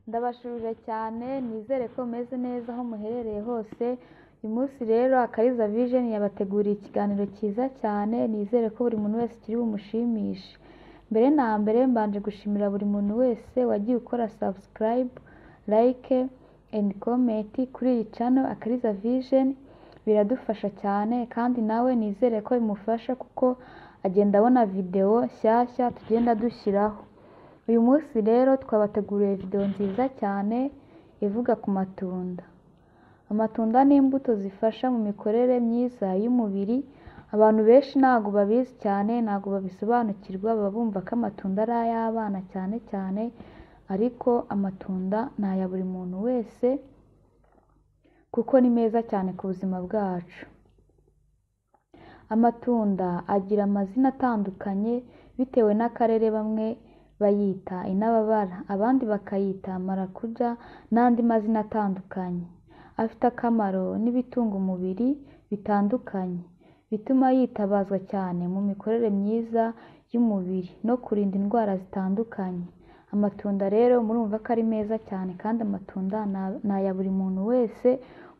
Ndabashubije cyane nizere ko mumeze neza aho muherereye hose, uyu munsi rero Akariza Vision yabateguriye ikiganiro cyiza cyane nizere ko buri muntu wese kiri bumushimishe, mbere na mbere mbanje gushimira buri muntu wese wagiye ukora subscribe, like and comment kuri iyi channel Akariza Vision, biradufasha cyane kandi nawe nizere ko bimufasha kuko agenda abona video nshyashya tugenda dushyiraho, uyu munsi rero twabateguriye video nziza cyane ivuga ku matunda. Amatunda ni imbuto zifasha mu mikorere myiza y'umubiri, abantu benshi ntabwo babizi cyane ntabwo babisobanukirwa baba bumva ko amatunda ari ay'abana cyane cyane ariko amatunda ni aya buri muntu wese kuko ni meza cyane ku buzima bwacu. Amatunda agira amazina atandukanye bitewe n'akarere bamwe bayita intababara, abandi bakayita marakuja n'andi mazina atandukanye. Afite akamaro n'ibitunga umubiri bitandukanye, bituma yitabazwa cyane mu mikorere myiza y'umubiri no kurinda indwara zitandukanye. Amatunda rero murumva ko ari meza cyane kandi amatunda ni aya buri muntu wese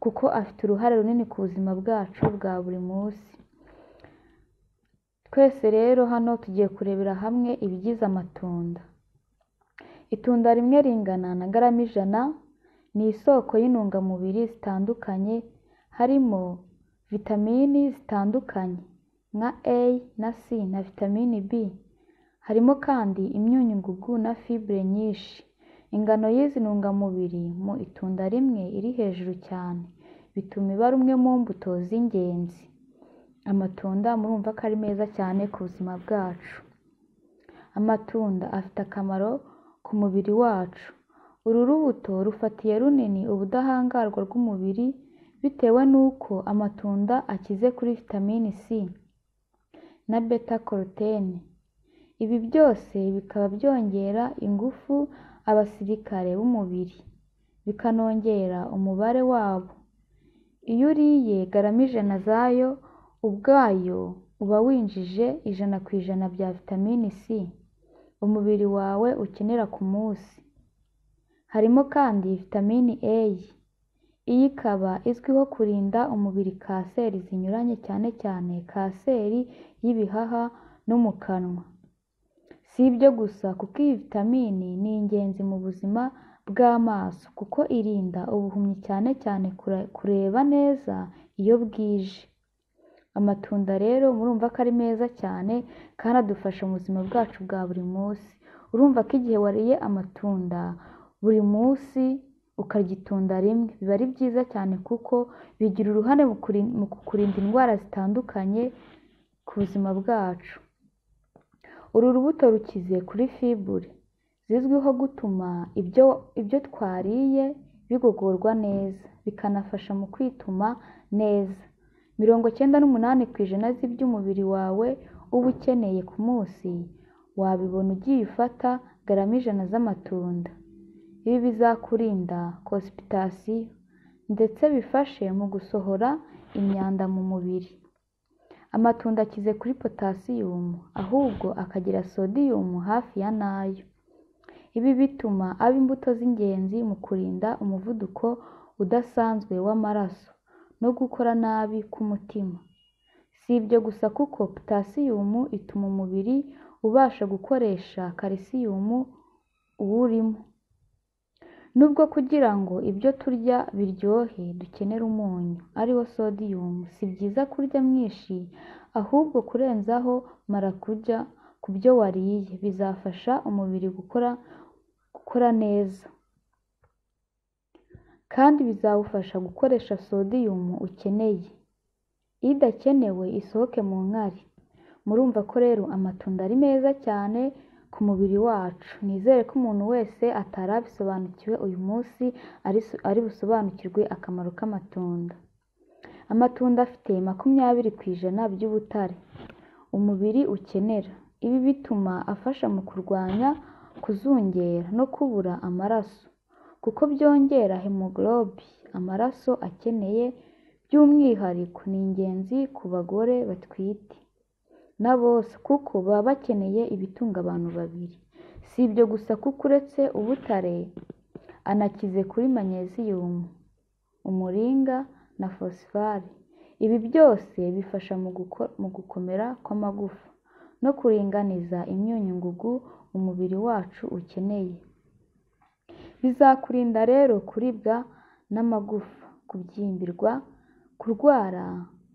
kuko afite uruhare runini ku buzima bwacu bwa buri munsi. Twese rero hano tugiye kurebera hamwe ibigize amatunda. Itunda rimwe ringana na garama ijana, ni isoko y'intungamubiri zitandukanye harimo vitamini zitandukanye nka A na C na vitamini B, harimo kandi imyunyungugu na fibure nyinshi. Ingano y'izi ntungamubiri mu itunda rimwe iri hejuru cyane, bituma iba rumwe mu mbuto z'ingenzi. Amatunda murumva ko ari meza cyane ku buzima bwacu. Amatunda afite akamaro ku mubiri wacu. Uru rubuto rufatiye runini ubudahangarwa bw'umubiri bitewe n'uko amatunda akize kuri vitamini C na beta korotene. Ibi byose bikaba byongera ingufu abasirikare b'umubiri, bikanongera umubare wabo. Iyo uriye garama ijana zayo ubwayo uba winjije ijana ku ijana bya vitamini C umubiri wawe ukenera ku munsi. Harimo kandi vitamini A, iyi ikaba izwiho kurinda umubiri kanseri zinyuranye cyane cyane kanseri y'ibihaha no mu kanwa. Si ibyo gusa kuko iyi vitamini ni ingenzi mu buzima bw'amaso kuko irinda ubuhumyi cyane cyane kureba neza iyo bwije. Amatunda rero murumva ko ari meza cyane kandi adufasha mu buzima bwacu bwa buri munsi. Urumva ko igihe wariye amatunda buri munsi ukarya itunda rimwe biba ari byiza cyane kuko bigira uruhare mu kukurinda indwara zitandukanye ku buzima bwacu. Uru rubuto rukize kuri fibure zizwiho gutuma ibyo twariye bigogorwa neza, bikanafasha mu kwituma neza. Mirongo icyenda n'umunani ku ijana z'iby'umubiri wawe uba ukeneye ku munsi wabibona ugiye ufata garama ijana z'amatunda. Ibi bizakurinda constipation ndetse bifashe mu gusohora imyanda mu mubiri. Amatunda akize kuri potasiyumu ahubwo akagira sodiyumu hafi ya nayo. Ibi bituma aba imbuto z'ingenzi mu kurinda umuvuduko udasanzwe w'amaraso no gukora nabi k'umutima. Si ibyo gusa kuko potasiyumu ituma umubiri ubasha gukoresha kalisiyumu uwurimo. Nubwo kugira ngo ibyo turya biryohe dukenera umunyu ari wo sodiyumu, si byiza kurya mwinshi ahubwo kurenzaho marakuja ku byo wariye bizafasha umubiri gukora gukora neza kandi bizawufasha gukoresha sodiyumu ukeneye, idakenewe isohoke mu nkari. Murumva ko rero amatunda ari meza cyane ku mubiri wacu, nizere ko umuntu wese atari abisobanukiwe uyu munsi ari busobanukirwe akamaro k'amatunda. Amatunda afite makumyabiri ku ijana by'ubutare umubiri ukenera, ibi bituma afasha mu kurwanya kuzungera no kubura amaraso kuko byongera hemogorobe amaraso akeneye, by'umwihariko ni ingenzi ku bagore batwite na bose kuko baba bakeneye ibitunga abantu babiri. Si ibyo gusa kuko uretse ubutare anakize kuri manyeziyumu umuringa na fosifari ibi byose bifasha mu guko- mu gukomera kw'amagufa no kuringaniza imyunyungugu umubiri wacu ukeneye bizakurinda rero kuribwa n'amagufa kubyimbirwa kurwara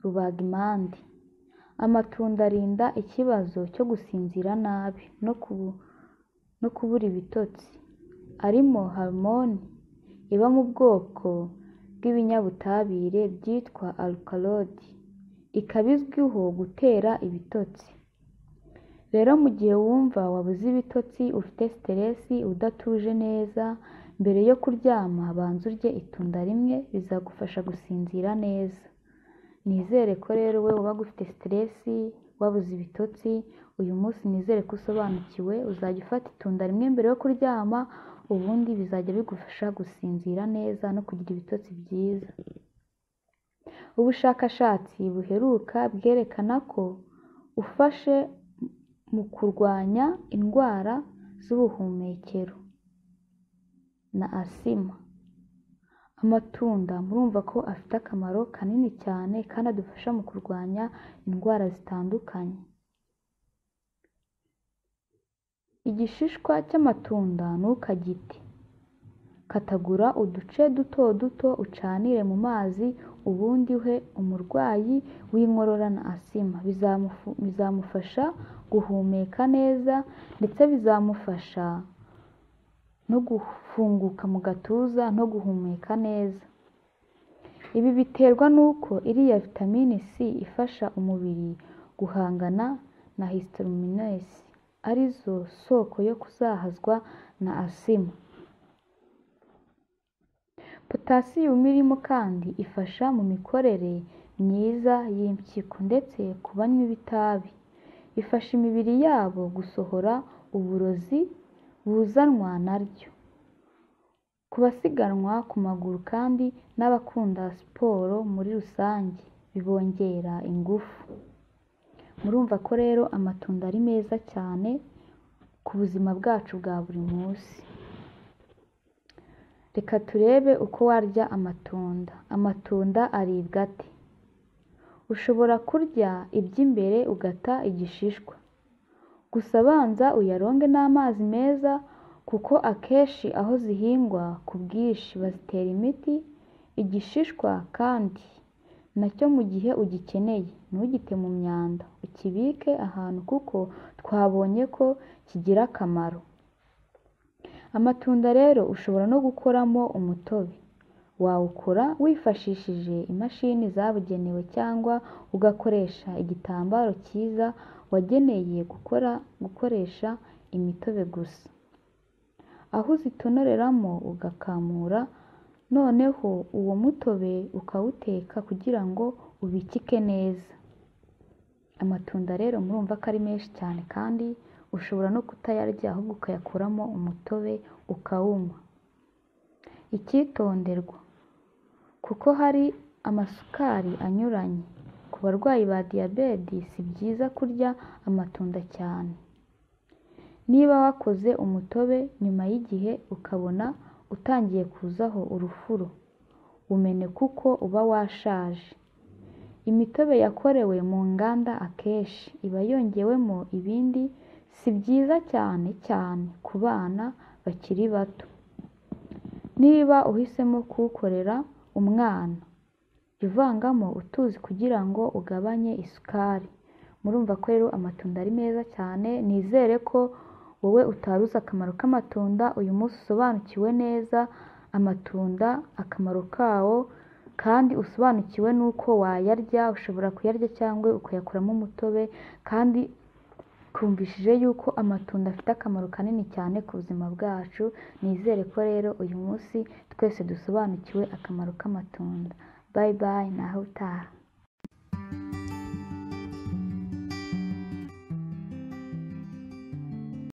rubagimpande amatunda arinda ikibazo cyo gusinzira nabi no kubu- no kubura ibitotsi arimo hormone iba mu bwoko bw'ibinyabutabire byitwa alkaloid ikaba izwiho gutera ibitotsi rero mu gihe wumva wabuze ibitotsi ufite siteresi udatuje neza mbere yo kuryama banza urye itunda rimwe bizagufasha gusinzira neza nizere ko rero wowe uba ufite siteresi wabuze ibitotsi uyu munsi nizere ko usobanukiwe uzajya ufata itunda rimwe mbere yo kuryama ubundi bizajya bigufasha gusinzira neza no kugira ibitotsi byiza ubushakashatsi buheruka bwerekana ko ufashe mu kurwanya indwara z'ubuhumekero na asima amatunda murumva ko afite akamaro kanini cyane kandi adufasha mu kurwanya indwara zitandukanye igishishwa cy'amatunda ntukagite katagura uduce duto duto ucanire mu mazi ubundi uhe umurwayi w'inkorora na asima Bizamufu- bizamufasha guhumeka neza ndetse bizamufasha no gufunguka mu gatuza no guhumeka neza ibi biterwa n'uko iriya vitamine c ifasha umubiri guhangana na histamininesi arizo soko yo kuzahazwa na asima potasiyumu irimo kandi ifasha mu mikorere myiza y'impyiko ndetse ku banywa ibitabi ifasha imibiri yabo gusohora uburozi buzanwa naryo ku basiganwa ku maguru kandi n'abakunda siporo muri rusange bibongera ingufu murumva ko rero amatunda ari meza cyane ku buzima bwacu bwa buri munsi reka turebe uko warya amatunda amatunda aribwa ate ushobora kurya iby'imbere ugata igishishwa gusa banza uyaronge n'amazi meza kuko akenshi aho zihingwa ku bwinshi bazitera imiti igishishwa kandi nacyo mu gihe ugikeneye ntugite mu myanda ukibike ahantu kuko twabonye ko kigira akamaro amatunda rero ushobora no gukoramo umutobe wawukora wifashishije imashini zabugenewe cyangwa ugakoresha igitambaro cyiza wageneye gukora gukoresha imitobe gusa aho uzitonoreramo ugakamura noneho uwo mutobe ukawuteka kugira ngo ubikike neza amatunda rero murumva ko ari menshi cyane kandi ushobora no kutayarya ahubwo ukayakuramo umutobe ukawunywa icyitonderwa kuko hari amasukari anyuranye ku barwayi ba diyabete si byiza kurya amatunda cyane niba wakoze umutobe nyuma y'igihe ukabona utangiye kuzaho urufuro umene kuko uba washaje imitobe yakorewe mu nganda akenshi iba yongewemo ibindi si byiza cyane cyane ku bana bakiri bato niba uhisemo kuwukorera umwana jya uvangamo utuzi kugira ngo ugabanye isukari murumva ko rero amatunda ari meza cyane nizere ko wowe utaruzi akamaro k'amatunda uyu munsi usobanukiwe neza amatunda akamaro kawo kandi usobanukiwe n'uko wayarya ushobora kuyarya cyangwa ukayakoramo umutobe kandi twumvishije yuko amatunda afite akamaro kanini cyane ku buzima bwacu nizere ko rero uyu munsi twese dusobanukiwe akamaro k'amatunda bayi bayi naho utaha